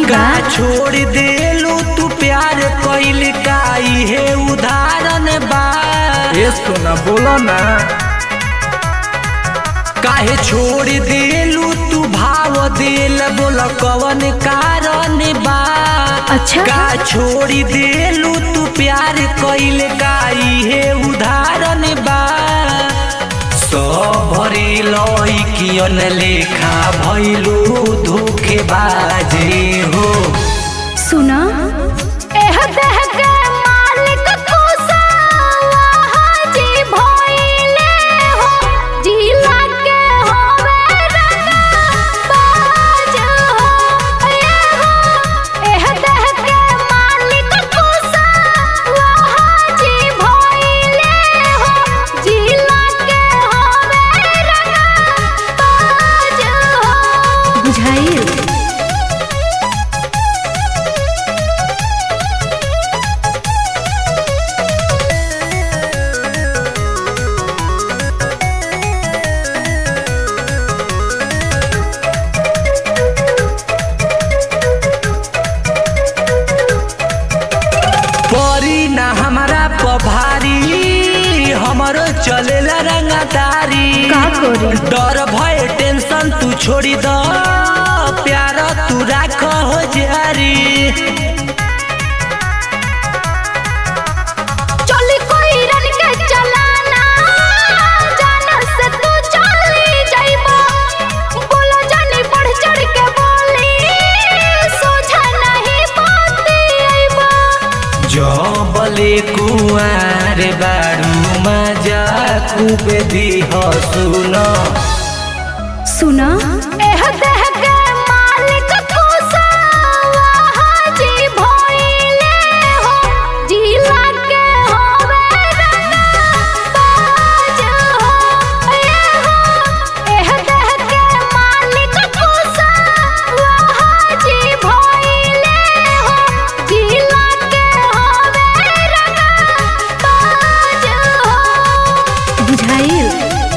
का बा छोड़ देलू तू प्यार कइल का इहे उदाहरण बा ए सोना बोलो ना काहे छोड़ देलू तू भाव दिल बोल कवन कारण बा अच्छा का छोड़ देलू तू प्यार कइल का इहे उदाहरण बा सबरी लइकियन लेखा भइलू धोखेबाजी हो सुना एह देह के मालिक कुसावा हाजी भइले हो जिला के होवे रंगबाज हो ए हो एह देह के मालिक कुसावा हाजी भइले हो जिला के होवे रंगबाज हो बुझाइल परी ना हमारा पभारी हमरो चलेला रंगदारी का करी? डर भय टेंशन तू छोड़ी द प्यार तू राख हो जारी चली कोई रन के चलाना जाना से तू चली जाइबा बोलो जानी बढ़ चढ़ के बोली सोझा नहीं पाती आइबा जबले कुआर बारू मजा खूबे दिह सुन सुना एह देह के मालिक कुसावा हाजी भइले हो जिला के होवे रंगबाज हो ए हो एह देह के मालिक कुसावा हाजी भइले हो जिला के होवे रंगबाज हो बुझाइल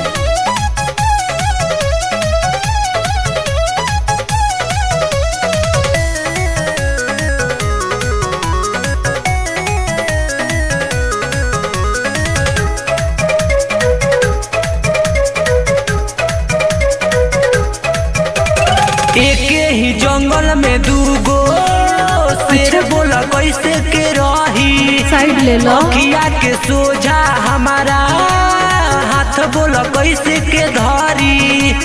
एके ही जंगल में दूगो शेर बोला कैसे के रही साइड ले लो अखिया के सोझा हमारा हाथ बोल कैसे के धरी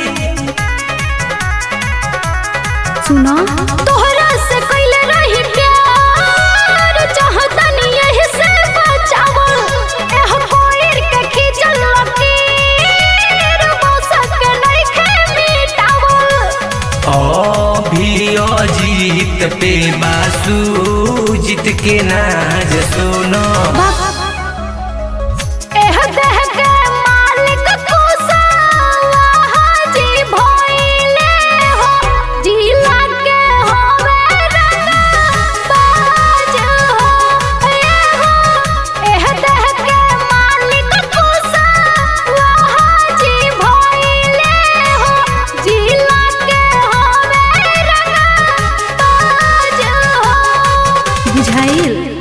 सुना तोहरा से कइले रही प्यार चाहतनी यही से बचावल एह कोइर के खींचल लकीर मौसक के नइखे मिटावल अभी अजीत पे बासु जीत के नाज सुनो एह देह के मालिक कुसावा हाजी भइले हो जिला के होवे रंगबाज हो ए हो एह देह के मालिक कुसावा हाजी भइले हो जिला के होवे रंगबाज हो बुझाइल